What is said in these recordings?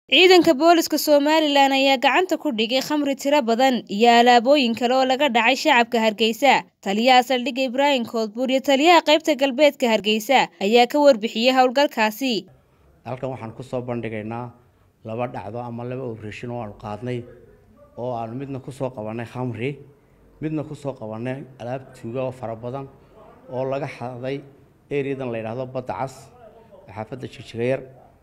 Ciidanka Booliska Somalilan ayaa gacanta ku dhigay khamri tiro badan iyo alaabooyin kale oo laga dhacay shacabka Hargeysa. Taliyaha saldhigga Ibraahim Koodbuur iyo taliyaha qaybta galbeedka Hargeysa ayaa ka warbixiyay howlgalkaasi. halkan waxaan ku soo bandhigaynaa laba dhacdo ama laba operation oo aanu qaadnay oo aanu midna ku soo qabannay khamri midna ku soo qabannay alaab tuuga oo fara badan oo laga xaday ereyadan la yidhaahdo badda cas xaafadda jigjigayar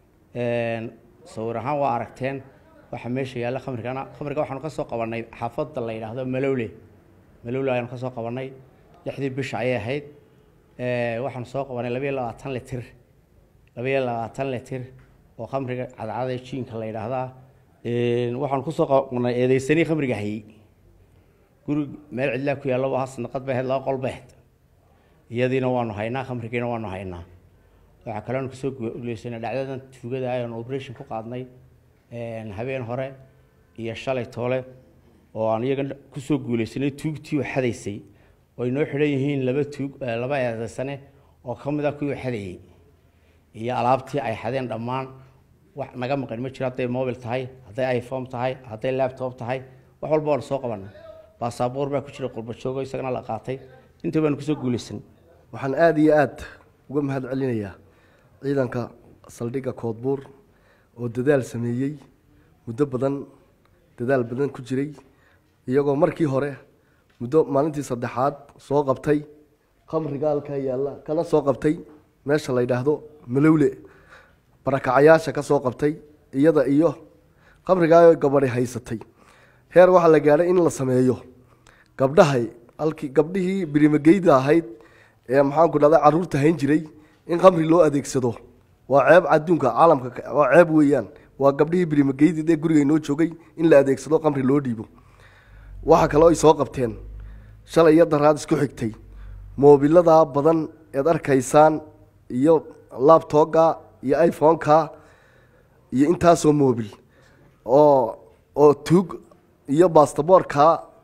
sawir ahaan waa aragteen waxa meesha yaalla khamrigana khamriga waxaanu ka soo qabannay xaafadda la yidhaahdo malowle malowle ayaanu ka soo qabannay lixdii bisha ayay ahayd waxaanu soo qabannay labayo labaatan litir labayo labaatan litir oo khamriga cadcada jiinka la yidhaahdaa waxaanu kusoo qabnay eedeysanii khamriga hayey guri meel cidlaa ku yaallo waa sanaqad bay ahayd laba qol bay ahayd iyadiina waanu haynaa khamrigiina waanu haynaa waxaa kaloonu kusoo guuleysanay dhacdadan tuugada ayaan operation ku qaadnay habeen hore iyo shalay toole oo aan iyaga kusoo guuleysanay tuugtii oo xadaysay oo ay noo xidhan yihiin laba tuug laba eedeysane oo ka mid ah kuwii xadayey iyo alaabtii ay xadeen dhammaan wax naga maqan ma jiro hadday mobil tahay hadday iphone tahay hadday laptop tahay wax walba waanu soo qabanay baasaboor baa ku jira qurbajoogo isagana la qaatay inta baanu kusoo guuleysan waxaan aada iyo aada uga mahad celinayaa ciidanka saldhigga koodbuur oo dadaal sameeyey muddo badan dadaal badan ku jiray iyagoo markii hore muddo maalintii saddexaad soo qabtay khamriga halkaa yaalla kana soo qabtay meesha la yidhaahdo malowle barakacayaasha ka soo qabtay iyada iyo khamrigaa gabadhi haysatay heer waxaa la gaadhay in la sameeyo gabdhahay halkii gabdhihii birimageyda ahayd ee maxaanku dhahda caruurta hayn jiray in khamri loo adeegsado waa ceeb adduunka caalamka waa ceeb weeyaan waa gabdhihii birimageydi ee guriga inoo joogay in la adeegsado khamri loo dhiibo waxa kaloo ay soo qabteen shalay iyo daraad isku xigtay moobiladaa badan eed arkaysaan iyo labtooga iyo iphone-ka iyo intaasoo moobil oo oo tuug iyo bastaboorka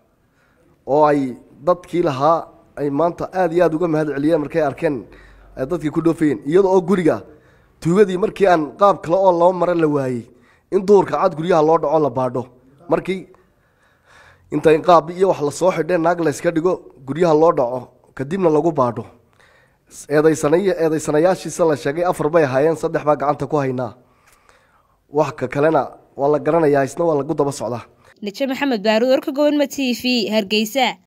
oo ay dadkii lahaa ay maanta aada iyo aada uga mahad celiyeen markay arkeen dadkii ku dhoofayeen iyada oo guriga tuugadii markii aan qaab kale oo loo mara la waayey in duurka cad guryaha loo dhaco la baadho markii intay qaab iyo wax lasoo xidheen naag layska dhigo guryaha loo dhaco kadibna lagu baadho eedaysanay eedaysanayaashiisa la sheegay afar bay ahaayeen saddex baa gacanta ku haynaa wax ka kalena waa la garanayaa isna waa lagu daba socdaa Nijo Maxamed Baaruud warka gobolma TV Hargeysa